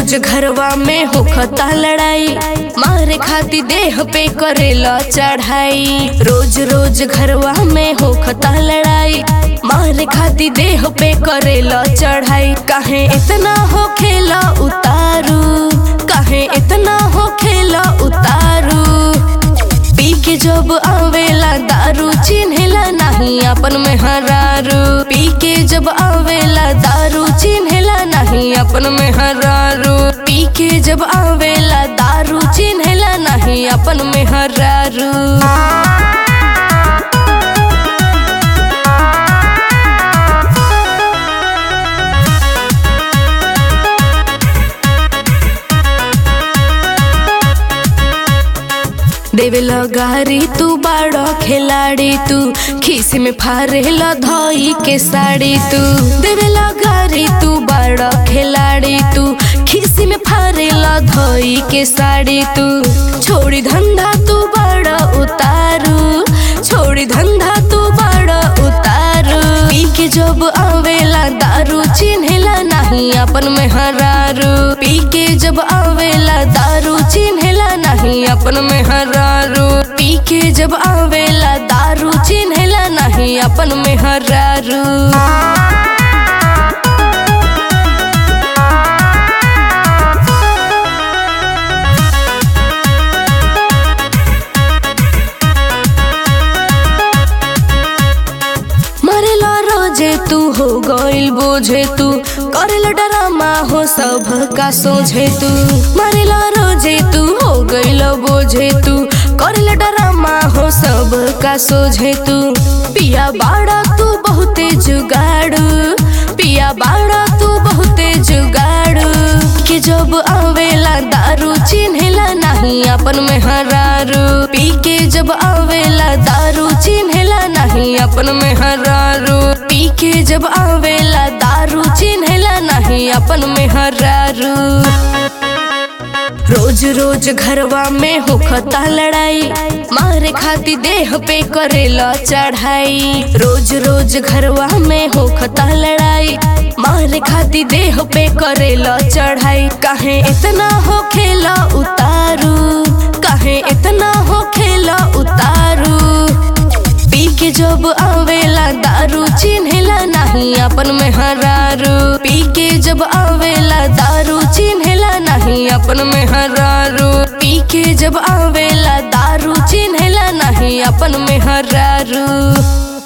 रोज घरवा में होखता लड़ाई मारे खाती देह पे करेला चढ़ाई रोज रोज घरवा में होखता लड़ाई मारे खाती देह पे करेला चढ़ाई काहे इतना हो खेला उतारू काहे इतना हो खेला उतारू पी के जब आवेला दारू चिन्हेला नहीं अपन में हरारू पी के जब आवेला दारू चिन्हेला नहीं अपन में हरारू पी के जब आवेला दारू चिन्हेला नहीं अपन में हरारू देवेला गारी तू बाड़ो खिलाड़ी तू खीस में फारेला धोई के साड़ी तू देवेला गारी तू बाड़ो खिलाड़ी तू खीस में फारेला धोई के साड़ी तू छोड़ी धंधा तू बाड़ो उतारू छोड़ी धंधा तू बाड़ो उतारू पी के जब आवेला दारू चिन्हेला नहीं अपन में हरारू पी के जब आवेला दारू चिन्हेला नहीं अपन में हरारू पी के जब आवेला दारू चिन्हेला नहीं अपन में हरारू मरेला रोजे तू हो गइल बोझे तू करेला डरामा हो सब का सोझे तू मरेला रोजे तू हो गइल बोझे तू करेला डरामा हो सब का सोझे तू पिया बाड़ा तू बहुते जुगाड़ू पिया बाड़ा तू बहुते जुगाड़ू के जब आवेला दारू चिन्हेला नहीं अपन में हरारू पी के जब आवेला दारू चिन्हेला नहीं अपन में हरारू पी के जब आवेला दारू चिन्हेला नहीं अपन में हरारू रोज रोज घरवा में होखता लड़ाई मारे खाती देह पे करेला चढ़ाई रोज रोज घरवा में होखता लड़ाई मारे खाती देह पे करेला चढ़ाई काहे इतना हो खेला उतारू काहे इतना हो खेला उतारू पी के जब आवेला दारू चिन्हेला नहीं अपन में हरारू पी के जब आवेला दारू चिन्हेला नहीं अपन में हरारू पी के जब आवेला दारू चिन्हेला नहीं अपन में हरारू